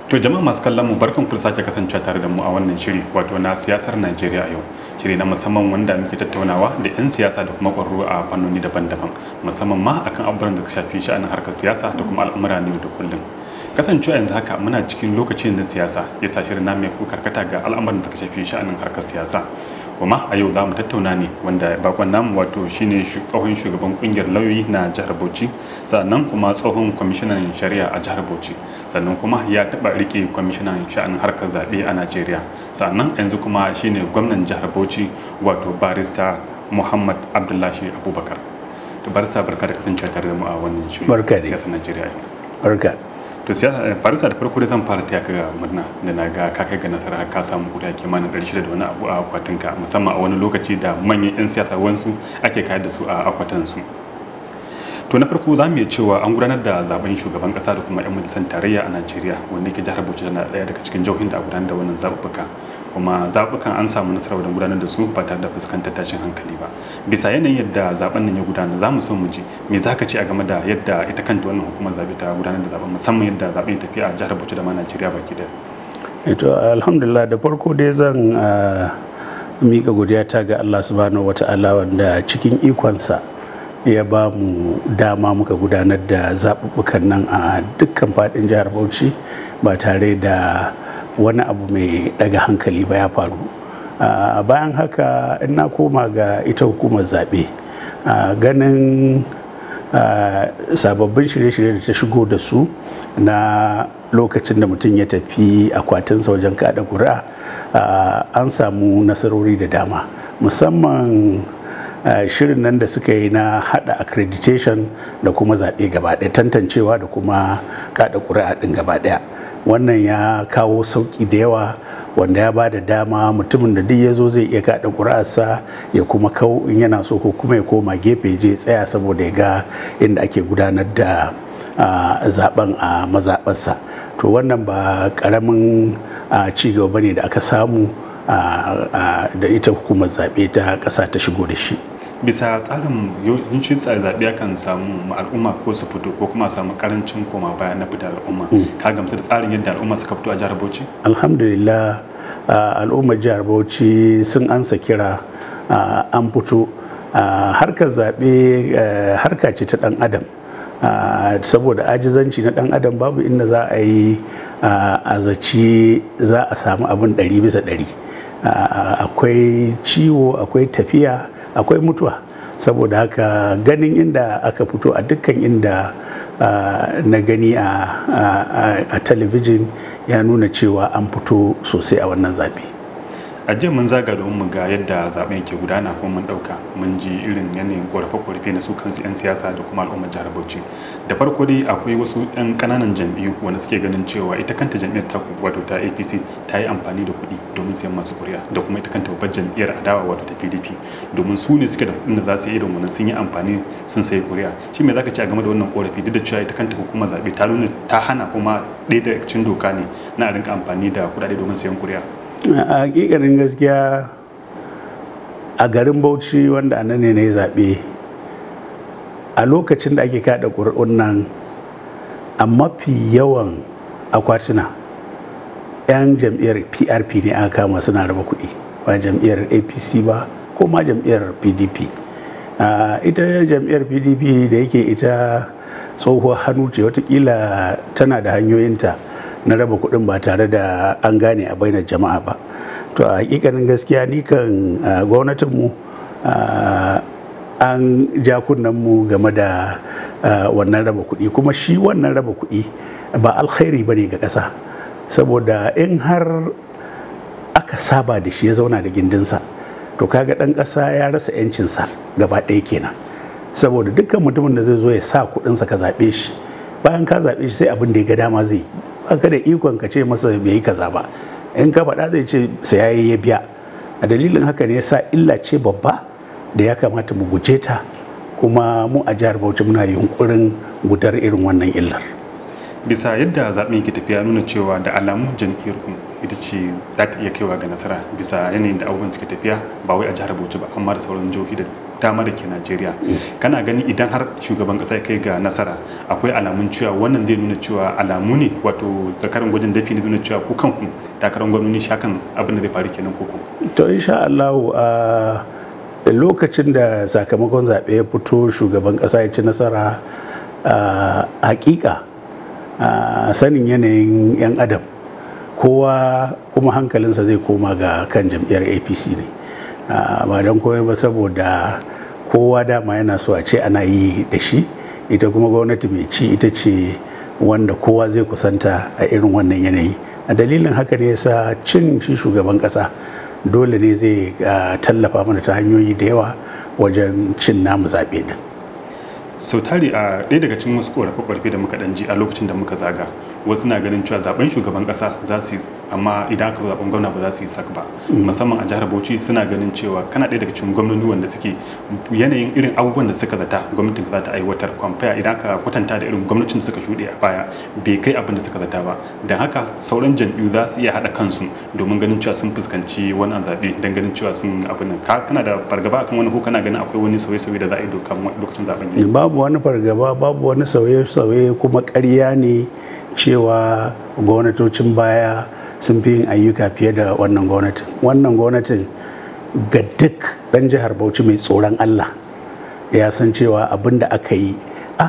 To jama'a masu kallon mu barkan ku da sake kasancewa tare da mu a wannan shiri wato na siyasar Najeriya a yau. Shiri na musamman wanda muke tattaunawa da 'yan siyasa da kuma ƙwararru a fannoni daban-daban musamman ma akan abubuwan da shafi sha'anin harkar siyasa da kuma al'amura ne da kullum. Kasancewa yanzu haka muna cikin lokacin na siyasa ya sa shirin namu ya karkata ga al'amuran da shafi sha'anin harkar siyasa. kuma a yau za mu tattauna ne wanda bakon namu wato shine tsohon shugaban kungiyar lauyoyi na jihar bauchi sannan kuma tsohon kwamishinan shari'a a jihar bauchi sannan kuma ya taba rike kwamishinan sha'anin harkar zaɓe a najeriya sannan yanzu kuma shine gwamnan jihar bauchi wato barista muhammad abdullahi abubakar to barista barka da kasancewa tare da mu a wannan shirin Barka dai. siyasar najeriya yau barka to siyasa barista da farko da zan fara taya ka ga murna da na ga ka kai ga nasara ka samu guda kimanin ɗari shida da wani abu a akwatinka musamman a wani lokaci da manyan 'yan siyasa wansu ake kayar da su a akwatansu to na farko za mu iya cewa an gudanar da zaben shugaban kasa da kuma 'yan majalisar tarayya a najeriya wanda yake jihar bauchi tana ɗaya daga cikin jihohin da a gudanar da wannan zaɓuɓɓuka kuma zaɓuɓɓukan an samu nasara wajen gudanar da su ba tare da fuskantar tashin hankali ba bisa yanayin yadda zaben nan ya gudana za mu so mu ji me za ka ce a game da yadda ita kanta wannan hukumar zaɓe ta gudanar da zaben musamman yadda zaɓen ya tafi a jihar bauchi da ma najeriya baki ɗaya to alhamdulillah da farko dai zan ah, mika godiya ta ga Allah subhanahu wata'ala wanda cikin ikonsa ya ba mu dama muka gudanar da zaɓuɓɓukan nan a dukkan faɗin jihar Bauchi ba tare da wani abu mai ɗaga hankali ba ya faru Ah, bayan haka in na koma ga ita hukumar zaɓe ah, ganin ah, sababbin shirye-shirye da ta shigo da su na lokacin da mutum ya tafi akwatinsa wajen kada ƙuri'a ah, an samu nasarori da dama musamman ah, shirin nan da suka yi na hada accreditation da kuma zaɓe gaba ɗaya tantancewa da kuma kada ƙuri'a ɗin gaba ɗaya wannan ya kawo sauƙi da yawa wanda ya ba da dama mutumin da duk ya zo zai iya kaɗa ƙuri'arsa ya kuma kau in yana so ko kuma ya koma gefe je tsaya saboda ya ga inda ake gudanar da ah, zaben a mazaɓarsa to wannan ba ƙaramin ah, ci gaba ne da aka samu ah, ah, da ita hukumar zaɓe ta ƙasa ta shigo da shi bisa tsarin yawancin tsare zaɓe akan samu ma al'umma ko su fito ko kuma a samu karancin koma baya na fitar al'umma ka gamsu da tsarin yadda al'umma suka fito a jihar bauchi alhamdulillah ah, al'ummar jihar bauchi sun ansa kira ah, an fito ah, harkar zaɓe ah, harka ce ta ɗan adam Ah, saboda ajizanci na ɗan adam babu inda za a yi ah, a zaci za a samu abin ɗari bisa ɗari Ah, akwai ciwo akwai tafiya akwai mutuwa saboda haka ganin inda aka fito a dukkan inda ah, na gani a, a- a- a talabijin ya nuna cewa an fito sosai a wannan zaɓe. a jiya mun zaga domin mu ga yadda zaben ke gudana kuma mun dauka mun ji irin yanayin korafe-korafe na su kansu 'yan siyasa da kuma al'ummar jihar bauchi da farko dai akwai wasu 'yan kananan jam'iyyu wanda suke ganin cewa ita kanta jam'iyyar taku wato ta apc ta yi amfani da kuɗi domin siyan masu kuri'a da kuma ita kanta babbar jam'iyyar adawa wato ta pdp domin su ne suke da kuɗin da za su yi irin wannan sun yi amfani sun sayi kuri'a shi me zaka ce a game da wannan korafi duk da cewa ita kanta hukumar zaɓe ta nuna ta hana kuma ɗaya daga cikin doka ne na a rinka amfani da kuɗaɗe domin sayan kuri'a a hakikanin gaskiya a garin bauchi wanda a nan ne na yi zaɓe a lokacin da ake kaɗa ƙuri'un nan a mafi yawan akwatuna 'yan jam'iyyar prp ne aka kama suna raba kuɗi ba jam'iyyar apc ba ko ma jam'iyyar pdp Ah, ita jam'iyyar pdp da yake ita tsohuwar hannu ce watakila tana da hanyoyinta na raba kuɗin ba tare da an gane a bainar jama'a ba to a hakikanin gaskiya ni kan ah, gwamnatinmu ah, an ja mu game da ah, wannan raba kuɗi kuma shi wannan raba kuɗi ba alkhairi ba ne ga ƙasa saboda in har aka saba da shi ya zauna da gindinsa to kaga ɗan ƙasa ya rasa 'yancinsa gaba ɗaya kenan saboda dukkan mutumin da zai zo ya sa kuɗinsa ka zaɓe shi bayan ka zaɓe shi sai abin da ya ga dama zai yi baka da ikon ka ce masa bai yi kaza ba in ka faɗa zai ce sai yayi ya biya a dalilin haka ne yasa illa ce babba da ya kamata mu guje ta kuma mu a jihar Bauchi muna yunkurin gudar irin wannan illar bisa yadda zaɓen ke tafiya nuna cewa da alamun jam'iyyar ku ita ce za ta iya kaiwa ga nasara bisa yanayin da abubuwan suke tafiya ba wai a jihar bauchi ba amma da sauran jihohi da dama da ke najeriya kana gani idan har shugaban kasa ya kai ga nasara akwai alamun cewa wannan zai nuna cewa alamu ne wato zakarin gwajin dafi ne nuna cewa ku kanku takarar gwamnoni shakan abin da zai faru kenan koko to insha Allah a lokacin da sakamakon zaɓe ya fito shugaban ƙasa ya ci nasara a hakika sanin yanayin 'yan adam kowa kuma hankalinsa zai koma ga kan jam'iyyar apc ne ba don komai ba saboda kowa dama yana so a ce ana yi da shi ita kuma gwamnati mai ci ita ce wanda kowa zai kusanta a irin wannan yanayi a dalilin haka ne yasa cin shi shugaban kasa dole ne zai tallafa mana ta hanyoyi da yawa wajen cin namu zaɓe din sau tari a ɗaya daga cikin wasu ƙorafe-ƙorafe da muka ɗan ji a lokacin da muka zaga wasu na ganin cewa zaben shugaban ƙasa za su amma idan aka zaben gwamna ba za su yi sak ba musamman a jihar bauchi suna ganin cewa kana ɗaya daga cikin gwamnoni wanda suke yanayin irin abubuwan da suka zata gwamnatin za ta aiwatar kwamfaya idan aka kwatanta da irin gwamnatin suka shuɗe a baya bai kai abin da suka zata ba don haka sauran jam'iyyu za su iya haɗa kansu domin ganin cewa sun fuskanci wannan zaɓe don ganin cewa sun abin nan kana da fargaba akan wani ko kana ganin akwai wani sauye-sauye da za a yi lokacin zaben yi babu wani fargaba babu wani sauye-sauye kuma ƙarya ne cewa gwamnatocin baya sun fi yin ayyuka fiye da wannan gwamnatin wannan gwamnatin ga duk ɗan jihar bauchi mai tsoron allah ya san cewa abin da aka yi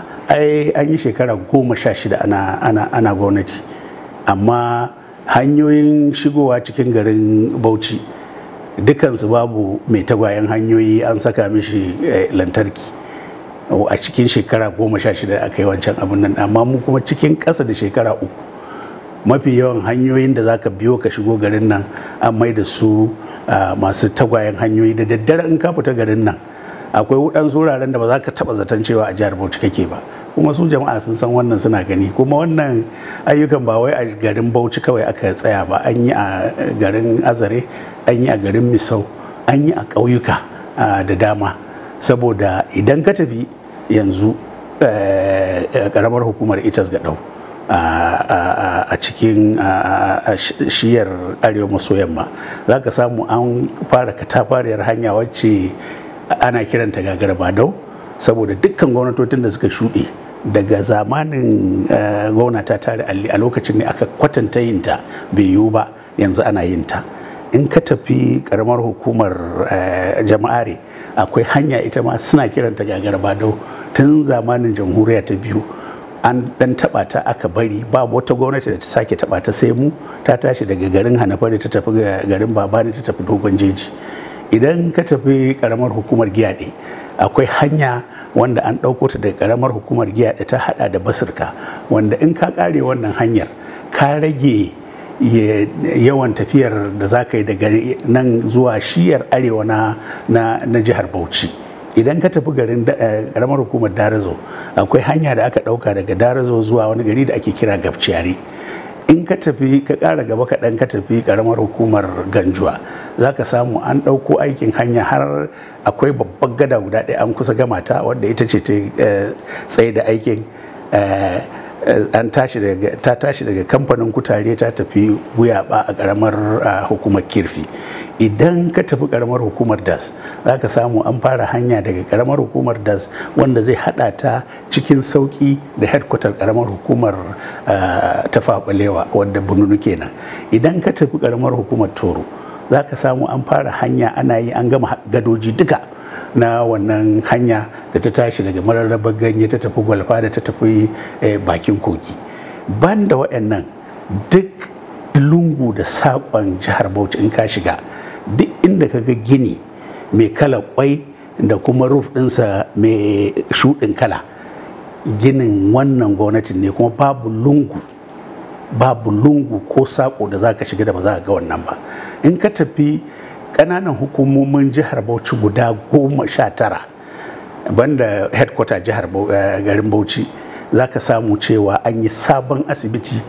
ai an yi shekara goma sha shida ana, ana, ana gwamnati amma hanyoyin shigowa cikin garin bauchi dukansu babu mai tagwayen hanyoyi an saka mishi eh, lantarki a cikin shekara goma sha shida aka yi wancan abin nan amma mu kuma cikin ƙasa da shekara uku mafi yawan hanyoyin da zaka biyo ka shigo garin nan an mai da su masu tagwayen hanyoyi da daddare in ka fita garin nan akwai waɗansu wuraren da ba za ka taɓa zaton cewa a jihar bauchi kake ba kuma su jama'a sun san wannan suna gani kuma wannan ayyukan ba wai a garin bauchi kawai aka tsaya ba an yi a garin azare an yi a garin misau an yi a ƙauyuka da dama saboda idan ka tafi yanzu karamar hukumar itas ga a cikin shiyar arewa maso yamma za ka samu an fara katafariyar hanya wacce ana kiranta gagar badau saboda dukkan gwamnatocin da suka shuɗe daga zamanin gwamnata tare alli a lokacin ne aka kwatanta yinta bai yiwu ba yanzu ana yinta in ka tafi karamar hukumar jama'are akwai hanya ita ma suna kiranta gagar badau tun zamanin jamhuriya ta biyu an dan taba ta aka bari ba wata gwamnati da ta sake taba ta sai mu ta tashi daga garin hanafari ta tafi garin babani ta tafi dogon jeji idan ka tafi karamar hukumar giyaɗe akwai hanya wanda an ɗauko ta daga karamar hukumar giyaɗe ta hada da basirka wanda in ka kare wannan hanyar ka rage yawan tafiyar da za ka yi daga nan zuwa shiyar arewa na jihar bauchi idan ka tafi garin karamar hukumar darazo akwai hanya da aka dauka daga darazo zuwa wani gari da ake kira gabciyari in ka tafi ka kara gaba kaɗan ka tafi karamar hukumar ganjuwa za ka samu an ɗauko aikin hanya har akwai babbar gada guda ɗaya an kusa gama ta wadda ita ce ta tsaye da aikin an tashi daga ta tashi daga kamfanin kutare ta tafi guyaba a karamar hukumar kirfi idan ka tafi karamar hukumar das za ka samu an fara hanya daga karamar hukumar das wanda zai hada ta cikin sauki da headquarter karamar hukumar tafaɓalewa wadda bununu kenan idan ka tafi karamar hukumar toro za ka samu an fara hanya ana yi an gama gadoji duka na wannan hanya da ta tashi daga mararrabar ganye ta tafi gwalfa da ta tafi bakin kogi ban da waɗannan duk lungu da saƙon jihar bauchi in ka shiga duk inda ka ga gini mai kala kwai da kuma ruf ɗinsa mai shuɗin kala ginin wannan gwamnatin ne kuma babu lungu babu lungu ko saƙo da za ka shiga da ba za ka ga wannan ba in ka tafi ƙananan hukumomin jihar bauchi guda goma sha tara banda headquarter jihar garin bauchi za ka samu cewa an yi sabon asibiti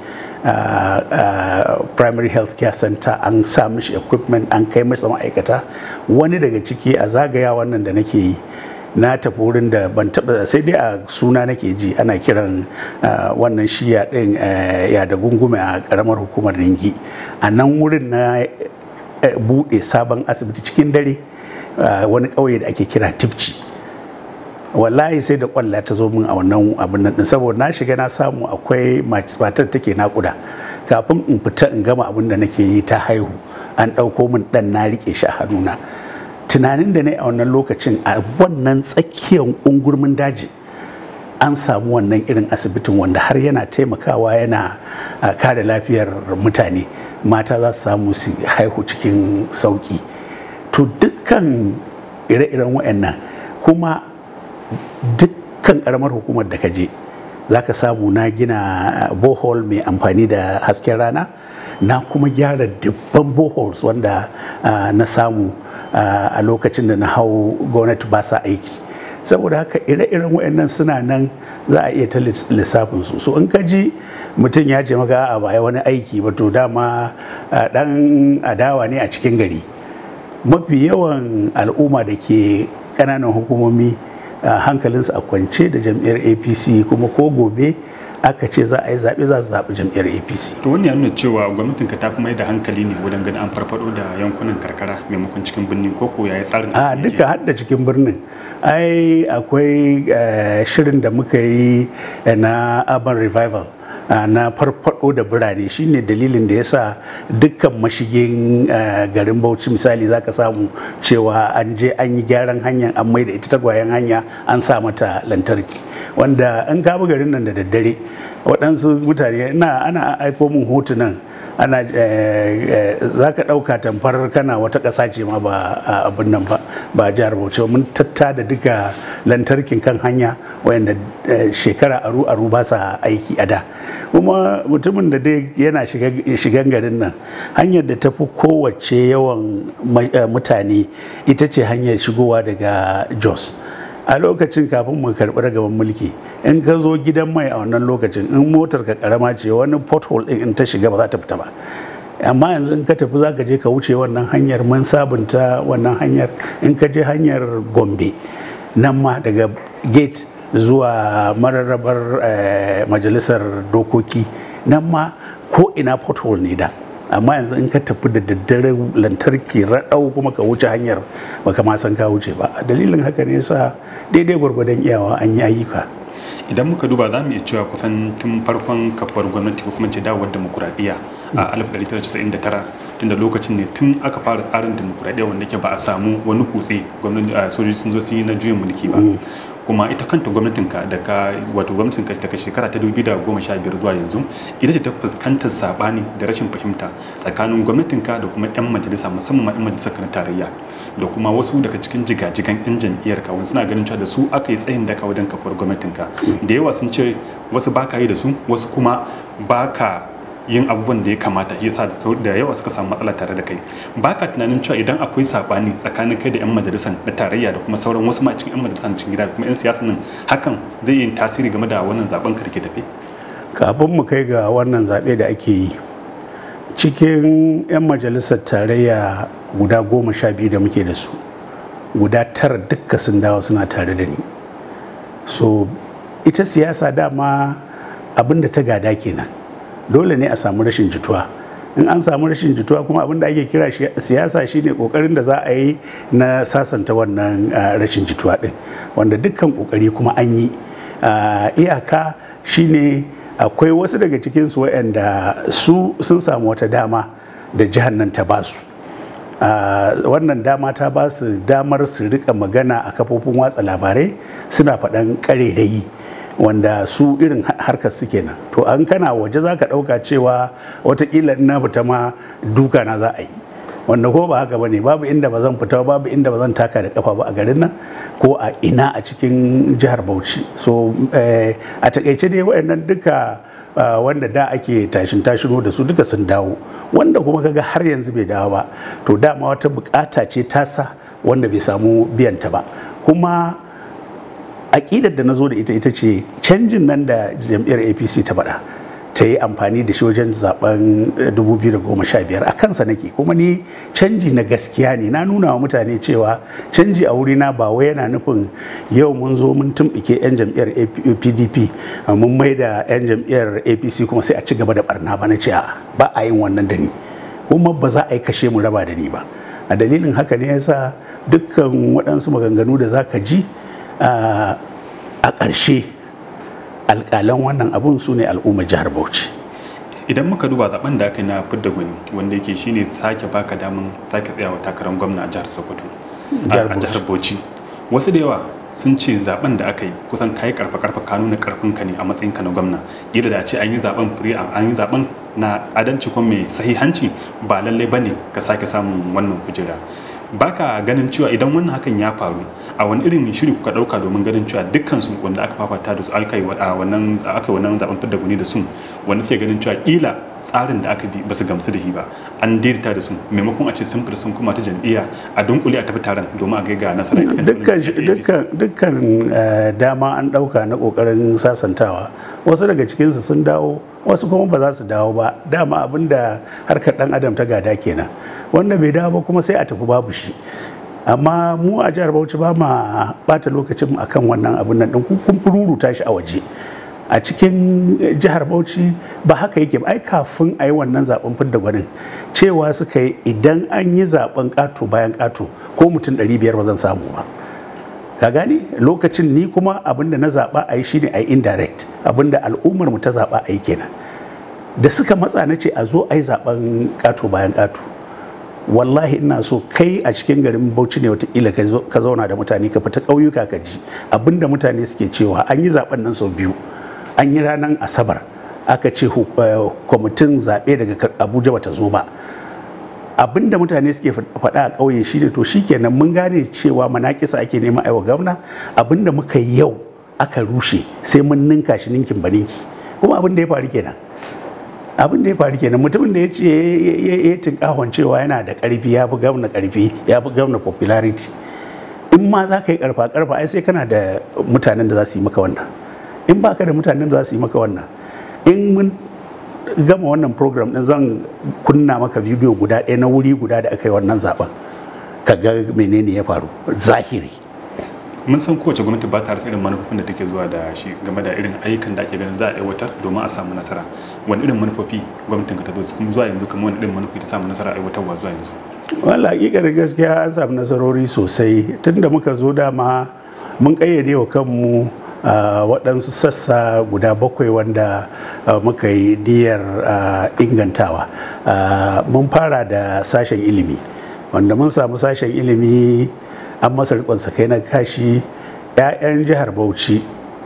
primary health care center an sa mishi equipment an kai masa ma'aikata wani daga ciki a zagaya wannan da nake yi na tafi wurin da ban taba sai dai a suna nake ji ana kiran wannan shiya din ya da gungume a karamar hukumar ringi a nan wurin na bude sabon asibiti cikin dare wani ƙauye da ake kira tipci wallahi sai da kwalla ta zo min a wannan abin nan saboda na shiga na samu akwai matar take nakuda kafin in fita in gama abin da nake yi ta haihu an ɗauko min ɗan na rike shi a hannuna tunanin da ne a wannan lokacin a wannan tsakiyar ungurmin daji an samu wannan irin asibitin wanda har yana taimakawa yana kare lafiyar mutane mata za su samu su haihu cikin sauki to dukkan ire-iren waɗannan kuma dukkan karamar hukumar da ka je za ka samu na gina bohol mai amfani da hasken rana na kuma gyara dubban boholes wanda na samu a lokacin da na hau gwamnati ba sa aiki saboda haka ire-iren waɗannan suna nan za a iya ta lissafin su so in ka ji mutum ya ce maka a baya wani aiki ba to dama dan adawa ne a cikin gari mafi yawan al'umma da ke ƙananan hukumomi hankalinsu a kwance da jam'iyyar apc kuma ko gobe aka ce za a yi zaɓe za su zaɓi jam'iyyar apc to wani ya nuna cewa gwamnatin ka ta fi mai da hankali ne wajen ganin an farfado da yankunan karkara maimakon cikin birni ko ko yayi tsarin a duka har da cikin birnin ai akwai shirin da muka yi na urban revival na farfado da birane shine dalilin da yasa dukkan mashigin garin bauchi misali zaka samu cewa an je an yi gyaran hanyar an mai da ita tagwayen hanya an sa mata lantarki wanda an kama garin nan da daddare waɗansu mutane ana aiko min hotunan ana za ka ɗauka tamfar kana wata ƙasa ce ma ba abin nan ba ba jihar bauchi mun tatta da duka lantarkin kan hanya wayanda shekara aru aru ba sa aiki a da kuma mutumin da dai yana shigan garin nan hanyar da ta fi kowace yawan mutane ita ce hanyar shigowa daga jos a lokacin kafin mu karɓi ragaban mulki in ka zo gidan mai a wannan lokacin in motar ka karama ce wani pothole din in ta shiga ba za ta fita ba amma yanzu in ka tafi za ka je ka wuce wannan hanyar mun sabunta wannan hanyar in ka je hanyar gombe nan ma daga gate zuwa mararrabar majalisar dokoki nan ma ko ina pothole ne da amma yanzu in ka tafi da daddare lantarki raɗau kuma ka wuce hanyar baka ma san ka wuce ba dalilin haka ne sa daidai gwargwadon iyawa an yi ayyuka idan muka duba za mu iya cewa kusan tun farkon kafuwar gwamnati ko kuma ce dawowar demokuraɗiyya a 1999 tunda lokacin ne tun aka fara tsarin demokuraɗiyya wanda ke ba a samu wani kutse sojoji sun zo sun yi na juyin mulki ba kuma ita kanta gwamnatinka da ka wato gwamnatinka daga shekara ta 2015 zuwa yanzu ita ce ta fuskantar sabani da rashin fahimta tsakanin gwamnatinka da kuma 'yan majalisa musamman ma 'yan majalisar na tarayya da kuma wasu daga cikin jigajigan 'yan jam'iyyar kawun suna ganin cewa da su aka yi tsayin daka wajen kafuwar gwamnatinka da yawa sun ce wasu baka yi da su wasu kuma baka yin abubuwan da ya kamata shi yasa da yawa suka samu matsala tare da kai ba ka tunanin cewa idan akwai sabani tsakanin kai da yan majalisar da tarayya da kuma sauran wasu ma cikin yan majalisar cikin gida kuma yan siyasa nan hakan zai yi tasiri game da wannan zaben ka ke tafe kafin mu kai ga wannan zaɓe da ake yi cikin yan majalisar tarayya guda goma sha biyu da muke da su guda tara dukka sun dawo suna tare da ni so ita siyasa dama abin da ta gada kenan dole ne a samu rashin jituwa in an samu rashin jituwa kuma abin da ake kira siyasa shine kokarin da za a yi na sasanta wannan rashin jituwa din wanda dukkan kokari kuma an yi iyaka shine akwai wasu daga cikinsu waɗanda su sun samu wata dama da jihar nan ta basu wannan dama ta ba su damar su rika magana a kafofin watsa labarai suna faɗan ƙarerayi wanda su irin harkar su kenan to an kana waje za ka ɗauka cewa watakila ina fita ma duka na za a yi wanda ko ba haka ba ne babu inda ba zan fita babu inda ba zan taka da kafa ba a garin nan ko a ina a cikin jihar bauchi so a takaice dai wayannan duka wanda da ake tashin tashino da su duka sun dawo wanda kuma kaga har yanzu bai dawo ba to dama wata bukata ce tasa wanda bai samu biyanta ba kuma aƙidar da na zo da ita ita ce canjin nan da jam'iyyar apc ta faɗa ta yi amfani da shi wajen zaben 2015 a kansa nake kuma ni canji na gaskiya ne na nuna wa mutane cewa canji a wurina ba wai yana nufin yau mun zo mun tumɓike 'yan jam'iyyar pdp mun mai da 'yan jam'iyyar apc kuma sai a ci gaba da barna ba na ce ba a yin wannan da ni kuma ba za a yi kashe mu raba da ni ba a dalilin haka ne yasa dukkan waɗansu maganganu da za ka ji a ƙarshe alƙalan wannan abun su ne al'ummar jihar bauchi idan muka duba zaben da aka yi na fidda gwani wanda yake shine sake baka daman sake tsayawa takarar gwamna a jihar sokoto a jihar bauchi wasu da yawa sun ce zaben da aka yi kusan kayi karfa karfa ka nuna karfin ka ne a matsayin ka na gwamna yadda da ce an yi zaben free an yi zaben na adalci kuma mai sahihanci ba lallai bane ka sake samun wannan kujera baka ganin cewa idan wannan hakan ya faru a wani irin shiri kuka dauka domin ganin cewa dukkan su wanda aka fafata da su aka yi wannan aka wannan zaben fidda guni da su wanda suke ganin cewa kila tsarin da aka bi ba su gamsu da shi ba an daidaita da su maimakon a ce sun fita sun kuma ta jam'iyya a dunkule a tafi taron domin a ga nasara dukkan dama an dauka na kokarin sasantawa wasu daga cikinsu sun dawo wasu kuma ba za su dawo ba dama abinda harkar dan adam ta gada kenan wanda bai dawo ba kuma sai a tafi babu shi amma mu a jihar bauchi ba ma bata lokacin akan wannan abin nan din kun fururuta shi a waje a cikin jihar bauchi ba haka yake ai kafin a yi wannan zaben fidda gwanin cewa suka yi idan an yi zaben kato bayan kato ko mutum 500 ba zan samu ba ka gani lokacin ni kuma abinda na zaba a yi shine a yi indirect abinda al'ummar mu ta zaba a yi kenan da suka matsa na ce a zo a yi zaben kato bayan kato wallahi ina so kai a cikin garin bauchi ne watakila ka zauna da mutane ka fita ƙauyuka ka ji abinda mutane suke cewa an yi zaben nan sau biyu an yi ranar asabar aka ce kwamitin zaɓe daga abuja bata zo ba abinda mutane suke faɗa a ƙauye shi ne to shikenan mun gane cewa manakisa ake neman aiwa gwamna abinda muka yi yau aka rushe sai mun ninka shi ninkin baninki kuma abin da ya faru kenan abin da ya faru kenan mutumin da ya ce ya tinkahon cewa yana da karfi ya fi gwamna karfi ya fi gwamna popularity in ma za ka yi karfa karfa ai sai kana da mutanen da za su yi maka wannan in ba ka da mutanen da za su yi maka wannan in mun gama wannan program din zan kunna maka bidiyo guda ɗaya na wuri guda da aka yi wannan zaben ka ga menene ya faru zahiri mun san kowace gwamnati ba ta irin manufofin da take zuwa da shi game da irin ayyukan da ake ganin za a aiwatar domin a samu nasara wani irin manufofi gwamnatin ka ta zo kuma zuwa yanzu kamar wani irin manufofi ta samu nasara aiwatarwa zuwa yanzu wala hakikar gaskiya an samu nasarori sosai tunda muka zo dama mun kayyade wa kanmu waɗansu sassa guda bakwai wanda muka yi niyyar ingantawa mun fara da sashen ilimi wanda mun samu sashen ilimi an masa rikon kai na kashi 'ya'yan jihar bauchi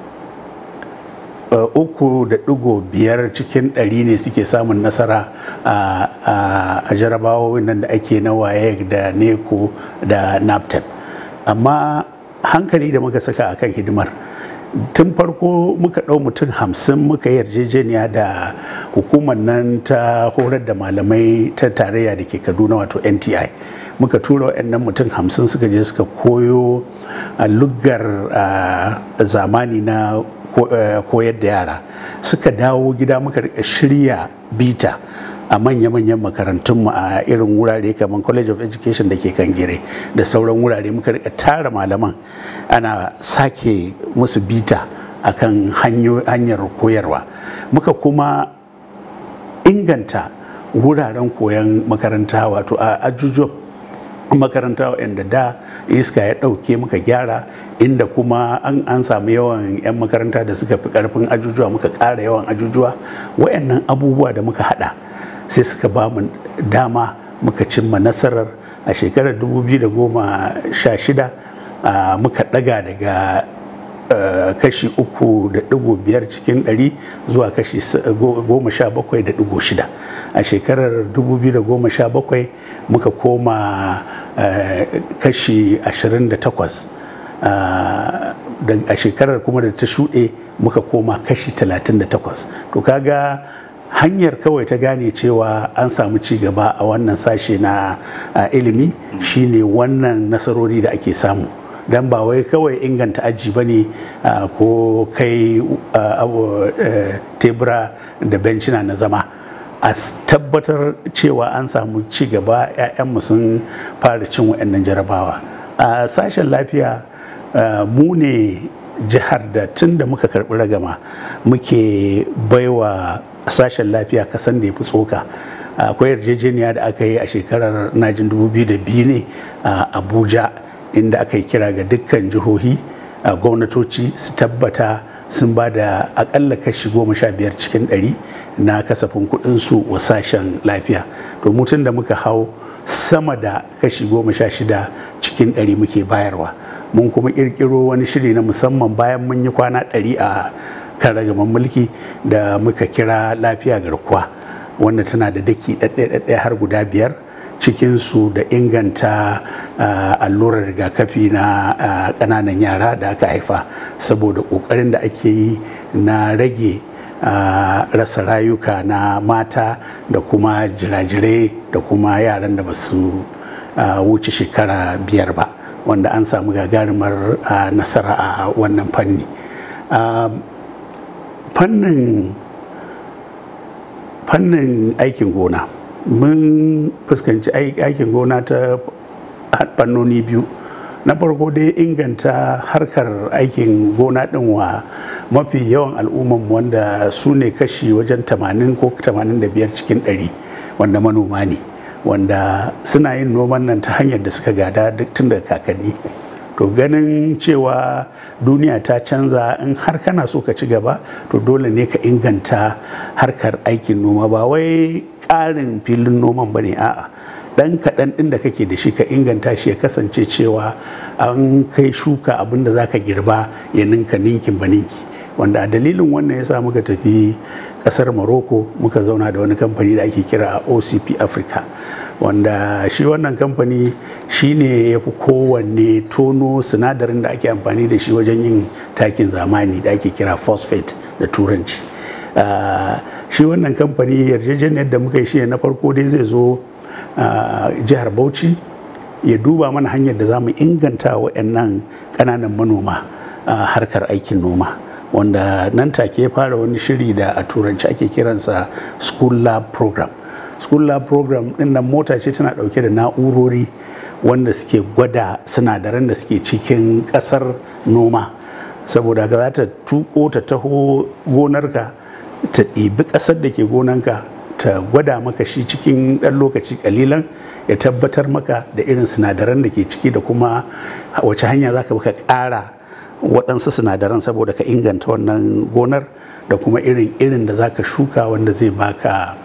uku da ɗigo biyar cikin ɗari ne suke samun nasara a jarabawowin nan da ake na waye da neko da naptep amma hankali da muka saka akan hidimar tun farko muka ɗau mutum hamsin muka yi yarjejeniya da hukumar nan ta horar da malamai ta tarayya da ke kaduna wato nti muka tura waɗannan mutum hamsin suka je suka koyo a luggar zamani na koyar da yara suka dawo gida muka rika shirya bita a manya-manyan makarantunmu a irin wurare kamar college of education da ke kangire da sauran wurare muka rika tara malaman ana sake musu bita akan hanyar koyarwa muka kuma inganta wuraren koyon makaranta wato a ajujuwan makaranta waɗanda da iska ya ɗauke muka gyara inda kuma an, an samu yawan 'yan makaranta da suka fi ƙarfin ajujuwa muka ƙara yawan ajujuwa waɗannan abubuwa da muka haɗa sai suka ba mu dama muka cimma nasarar a shekarar 2016 muka ɗaga daga kashi uku da ɗigo biyar cikin ɗari zuwa kashi goma sha bakwai da ɗigo shida a shekarar 2017 muka koma kashi 28 a shekarar kuma da ta shuɗe muka koma kashi 38 to kaga hanyar kawai ta gane cewa an samu ci gaba a wannan sashe na ilimi shine wannan nasarori da ake samu don ba wai kawai inganta aji ba ne ko kai tebura da bencina na zama a tabbatar cewa an samu ci gaba 'ya'yanmu sun fara cin waɗannan jarabawa a sashen lafiya mu ne jihar da tun da muka karɓi ragama muke baiwa sashen lafiya kasan da ya fi tsoka akwai yarjejeniya da aka yi a shekarar najin 2002 ne a abuja inda aka yi kira ga dukkan jihohi gwamnatoci su tabbata sun ba da akalla kashi goma sha biyar cikin ɗari na kasafin kuɗinsu wa sashen lafiya to mutum da muka hau sama da kashi goma sha shida cikin ɗari muke bayarwa mun kuma ƙirƙiro wani shiri na musamman bayan mun yi kwana ɗari a kan ragaman mulki da muka kira lafiya garkuwa wanda tana da daki ɗaɗɗaya har guda biyar cikinsu da inganta allurar rigakafi na ƙananan yara da aka haifa saboda ƙoƙarin da ake yi na rage rasa rayuka na mata da kuma jirajirai da kuma yaran da ba su wuce shekara biyar ba wanda an samu gagarumar nasara a wannan fanni fannin fannin aikin gona mun fuskanci aikin gona ta fannoni biyu na farko dai inganta harkar aikin gona din wa mafi yawan al'umman wanda su ne kashi wajen 80 ko 85 cikin 100 wanda manoma ne wanda suna yin noman nan ta hanyar da suka gada duk tun daga kakanni to ganin cewa duniya ta canza in har kana so ka ci gaba to dole ne ka inganta harkar aikin noma ba wai ƙarin filin noman ba ne a'a dan kaɗan ɗin da kake da shi ka inganta shi ya kasance cewa an kai shuka abin da za ka girba ya ninka ninkin ba ninki wanda a dalilin wannan ya sa muka tafi ƙasar morocco muka zauna da wani kamfani da ake kira ocp africa wanda shi wannan kamfani shi ne ya fi kowanne tono sinadarin da ake amfani da shi wajen yin takin zamani da ake kira phosphate da turanci shi wannan kamfani yarjejeniyar da muka yi shi na farko dai zai zo jihar bauchi ya duba mana hanyar da za mu inganta waɗannan ƙananan manoma harkar aikin noma wanda nan take ya fara wani shiri da a turanci ake kiransa school lab program school lab program din nan mota ce tana dauke da na'urori wanda suke gwada sinadaran da suke cikin kasar noma saboda ka za ta tuko ta taho gonarka ta ɗibi ƙasar da ke gonanka ta gwada maka shi cikin ɗan lokaci ƙalilan ya tabbatar maka da irin sinadaran da ke ciki da kuma wace hanya za ka ƙara waɗansu sinadaran saboda ka inganta wannan gonar da kuma irin irin da za ka shuka wanda zai baka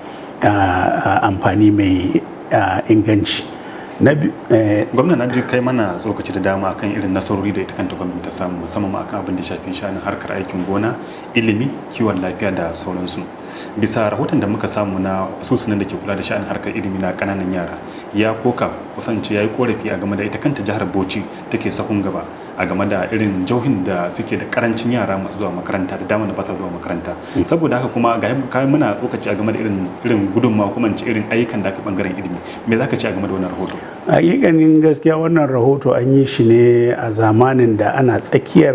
amfani mai inganci gwamna na ji kai mana tsokaci da dama kan irin nasarori da ita kanta gwamnati ta samu musamman akan abin da shafi shanin harkar aikin gona ilimi kiwon lafiya da sauransu bisa rahoton da muka samu na asusunan da ke kula da sha'anin harkar ilimi na kananan yara ya koka kusance ya yi korafi a game da ita kanta jihar bauchi take sahun gaba a game da irin jauhin da suke da karancin yara masu zuwa makaranta da dama da ba zuwa makaranta saboda haka kuma ga kai muna tsokaci a game da irin irin gudunmawa kuma ce irin ayyukan da aka bangaren ilimi me zaka ce a game da wannan rahoto hakikanin gaskiya wannan rahoto an yi shi ne a zamanin da ana tsakiyar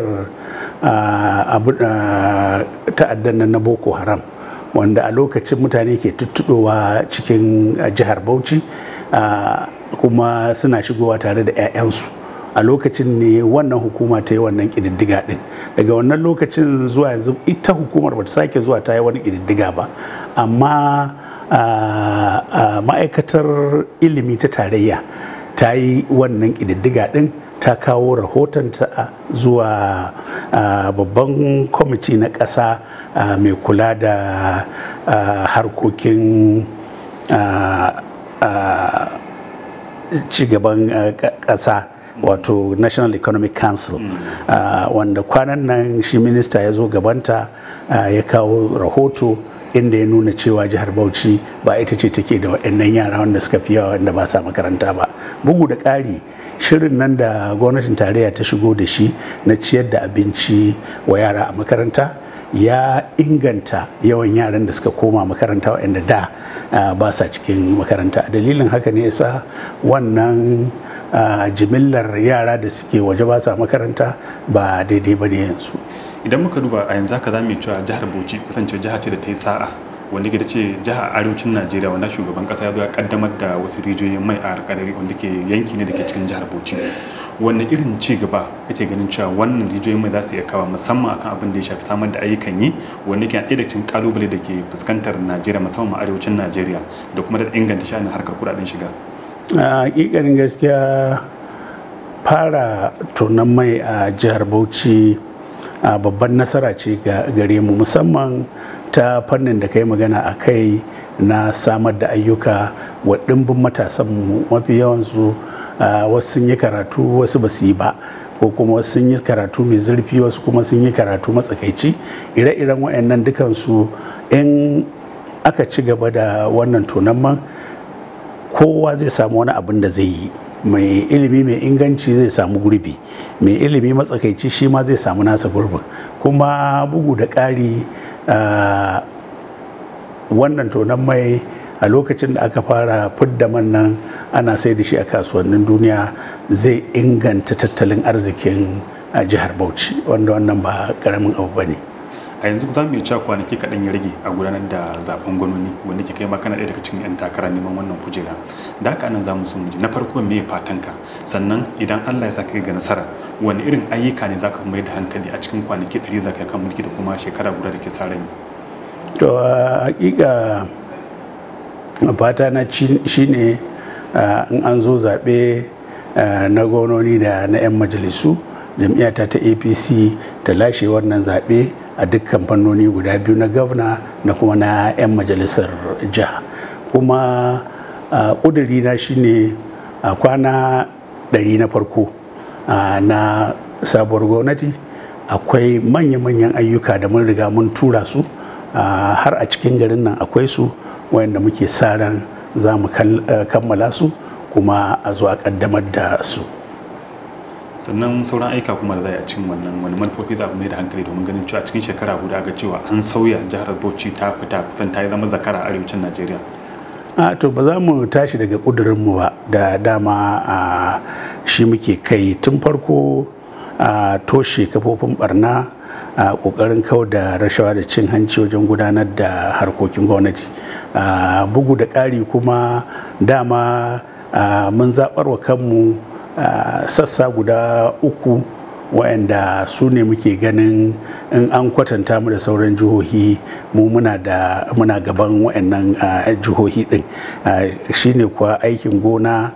ta'addan na boko haram wanda a lokacin mutane ke tuttuɗowa cikin jihar bauchi kuma suna shigowa tare da 'ya'yansu a lokacin ne wannan hukuma ta yi wannan ƙididdiga ɗin daga wannan lokacin zuwa yanzu ita hukumar bata sake zuwa ta yi wani ƙididdiga ba amma ma'aikatar ilimi ta tarayya ta yi wannan ƙididdiga ɗin ta kawo rahotonta zuwa babban kwamiti na ƙasa mai kula da harkokin cigaban ƙasa wato national economic council wanda kwanan nan shi minista ya zo gabanta ya kawo rahoto inda ya nuna cewa jihar bauchi ba ita ce take da waɗannan yara wanda suka fi yawa wanda ba sa makaranta ba bugu da ƙari shirin nan da gwamnatin tarayya ta shigo da shi na ciyar da abinci wa yara a makaranta ya inganta yawan yaran da suka koma makaranta waɗanda da ba sa cikin makaranta dalilin haka ne yasa wannan jimillar yara da suke waje ba sa makaranta ba daidai ba ne yanzu idan muka duba a yanzu haka za mu yi cewa jihar bauchi kasance jiha ce da ta yi sa'a wanda ke da ce jihar arewacin najeriya wanda shugaban kasa ya zo ya kaddamar da wasu rijiyoyin mai a alkalari wanda ke yanki ne da ke cikin jihar bauchi wanne irin ci gaba kake ganin cewa wannan rijiyoyin mai za su iya kawo musamman akan abin da ya shafi samar da ayyukan yi wanda ke ɗaya da cikin kalubale da ke fuskantar najeriya musamman arewacin najeriya da kuma da inganta sha'anin harkar kuɗaɗen shiga a hakikanin gaskiya fara tonon mai a jihar bauchi a babban nasara ce gare mu musamman ta fannin da kai magana a kai na samar da ayyuka wa ɗimbin matasanmu mafi yawansu wasu sun yi karatu wasu ba su yi ba ko kuma wasu sun yi karatu mai zurfi wasu kuma sun yi karatu matsakaici ire-iren waɗannan dukansu in aka ci gaba da wannan tonon man kowa zai samu wani abin da zai yi mai ilimi mai inganci zai samu gurbi mai ilimi matsakaici shi ma zai samu nasa gurbin kuma bugu da ƙari wannan tonon mai a lokacin da aka fara fidda man nan ana sai da shi a kasuwannin duniya zai inganta tattalin arzikin jihar bauchi wanda wannan ba karamin abu ba ne a yanzu za mu iya cewa kwanaki kaɗan ya rage a gudanar da zaben gwanoni wanda ke kai ma kana ɗaya daga cikin 'yan takara neman wannan kujera da haka nan za mu so mu ji na farko me fatanka sannan idan Allah ya sa kai ga nasara wani irin ayyuka ne za ka mai da hankali a cikin kwanaki ɗari za ka kan mulki da kuma shekara guda da ke sa rai to hakika fata na shine in an zo zaɓe na gwamnoni da na 'yan majalisu jam'iyyata ta apc ta lashe wannan zaɓe a dukkan fannoni guda biyu na gwamna da kuma na 'yan majalisar jiha kuma ƙuduri na shine a kwana ɗari na farko na sabuwar gwamnati akwai manya-manyan ayyuka da mun riga mun tura su har a cikin garin nan akwai su wayanda muke sa ran za mu kammala su kuma a zo a ƙaddamar da su sannan sauran aika kuma da za a cin wannan wani manufofi za mai da hankali domin ganin cewa cikin shekara guda ga cewa an sauya jihar bauchi ta fita kusan ta yi zama zakara a arewacin najeriya a to ba za mu tashi daga ƙudurinmu ba da dama a shi muke kai tun farko a toshe kafofin barna a ƙoƙarin kau da rashawa da cin hanci wajen gudanar da harkokin gwamnati bugu da ƙari kuma dama mun zaɓar wa kanmu Uh, sassa guda uku waɗanda su ne muke ganin in an kwatanta mu da sauran jihohi mu muna da muna gaban waɗannan uh, jihohi ɗin uh, shine kuwa aikin gona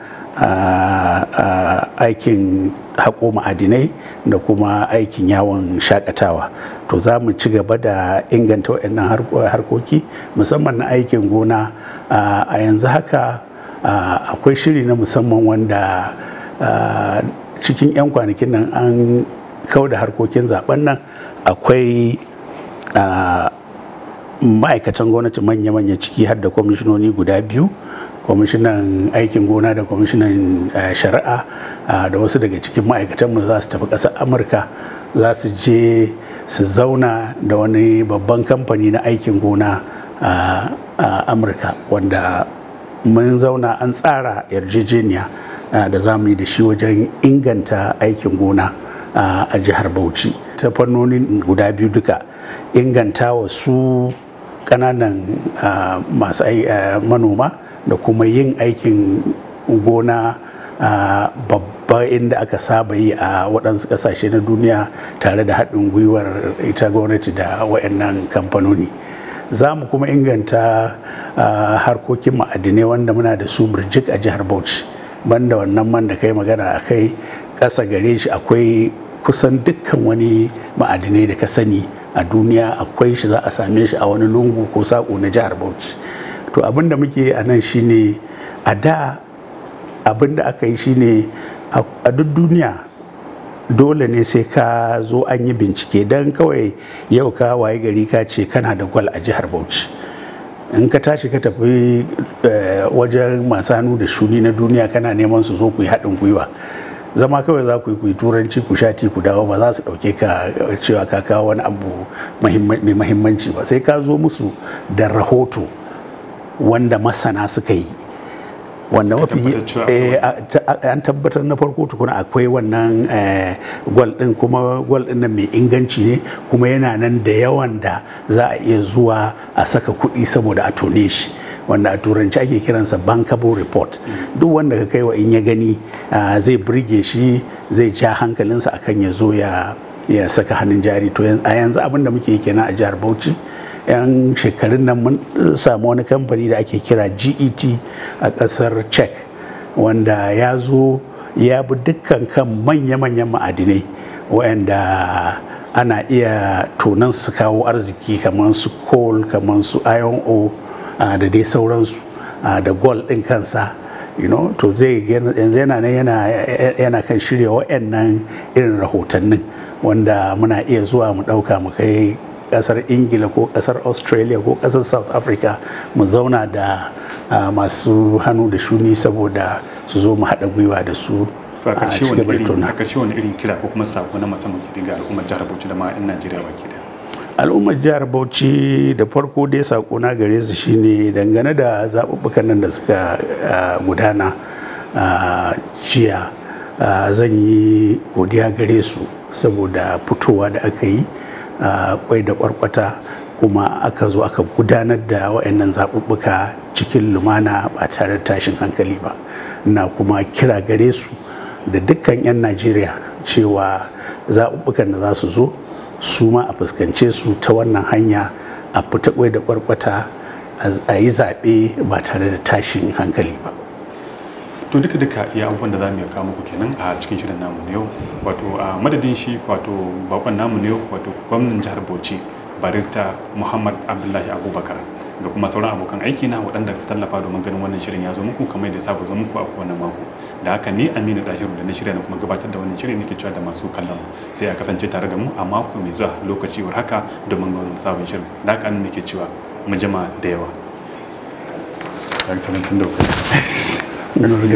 aikin haƙo ma'adinai da kuma aikin yawon shakatawa to za mu ci gaba da inganta waɗannan harkoki musamman na aikin gona a yanzu haka akwai shiri na musamman wanda Uh, cikin 'yan kwanakin nan an kau da harkokin zaben nan akwai uh, ma'aikatan gwamnati manya-manya ciki har da kwamishinoni guda biyu kwamishinan aikin gona da kwamishinan uh, shari'a da wasu daga cikin ma'aikatanmu za su tafi ƙasar amurka za su je su zauna da wani babban kamfani na aikin gona a amurka wanda mun zauna an tsara yarjejeniya da za mu yi da shi wajen inganta aikin gona a jihar bauchi ta fannonin guda biyu duka inganta wa su kananan masu manoma da kuma yin aikin gona babba inda aka saba yi a waɗansu ƙasashe na duniya tare da haɗin gwiwar ita gwamnati da waɗannan kamfanoni za mu kuma inganta harkokin ma'adinai wanda muna da su birjik a jihar bauchi banda wannan man da kai magana a kai ƙasa gare shi akwai kusan dukkan wani ma'adinai da ka sani a duniya akwai shi za a same shi a wani lungu ko saƙo na jihar bauchi to abin da muke a nan shine a da abin da aka yi shine a duk duniya dole ne sai ka zo an yi bincike don kawai yau ka waye gari ka ce kana da gwal a jihar bauchi in ka tashi ka tafi wajen masu hannu da shuni na duniya kana neman su zo ku yi haɗin gwiwa zama kawai za ku yi turanci ku shati ku dawo ba za su ɗauke ka cewa ka kawo wani abu mai mahimmanci ba sai ka zo musu da rahoto wanda masana suka yi wanda Ka mafi tabbatar cewa eh, a- ta- an tabbatar na farko tukuna akwai wannan eh, gwal din kuma gwal din nan mai inganci ne kuma yana nan da yawan da za a iya zuwa a saka kuɗi saboda a tone shi wanda a turanci ake kiransa bankable report duk wanda ka kai wa in ya gani ah, zai burge shi zai ja hankalinsa akan ya zo ya ya saka hannun jari to yan- a yanzu abin da muke yi kenan a jihar bauchi yan shekarun nan mun samu wani kamfani da ake kira get a kasar czech wanda ya zo ya bi dukkan kan manya-manyan ma'adinai wayanda ana iya tonan su kawo arziki kamar su coal kamar su iron ore ah, da dai sauransu ah, da gold ɗin kansa you know to zai gana- yanzu yana nan yana yana kan shirya wayannan irin rahotannin wanda muna iya zuwa mu ɗauka mu kai kasar ingila ko kasar australia ko kasar south africa mu zauna da ah, masu hannu da shuni saboda su zo mu haɗa gwiwa da su to a a ƙarshe ci wani gaba da irin tona. a ƙarshe wani irin kira ko kuma sako na musamman ke ga al'ummar jihar Bauchi da ma 'yan Najeriya baki daya al'ummar jihar bauchi da farko dai sakona gare su shine dangane da zaɓuɓɓukan nan da suka ah, gudana ah, jiya ah, zan yi godiya gare su saboda fitowa da aka yi ah, kwai da kwarkwata kuma aka zo aka gudanar da waɗannan zaɓuɓɓuka cikin lumana ba tare da tashin hankali ba na kuma kira gare su da dukkan 'yan najeriya cewa zaɓuɓɓukan da za su zo su ma a fuskance su ta wannan hanya a fita kwai da kwarkwata a yi zaɓe ba tare da tashin hankali ba to duka duka iya abubuwan da za mu iya kawo muku kenan a cikin shirin namu na yau wato a madadin shi wato bakon namu na yau wato gwamnan jihar Bauchi barista Muhammad Abdullahi Abubakar da kuma sauran abokan aiki na waɗanda su tallafa domin ganin wannan shirin ya zo muku kamar da saba zo muku a kowane mako da haka ni Aminu Dahiru da na shirya na kuma gabatar da wannan shirin nake cewa da masu kallon sai a kasance tare da mu a mako mai zuwa lokaci war haka domin ga wani sabon shirin da haka nan nake cewa mu jima da yawa. Excellent, sun dauka.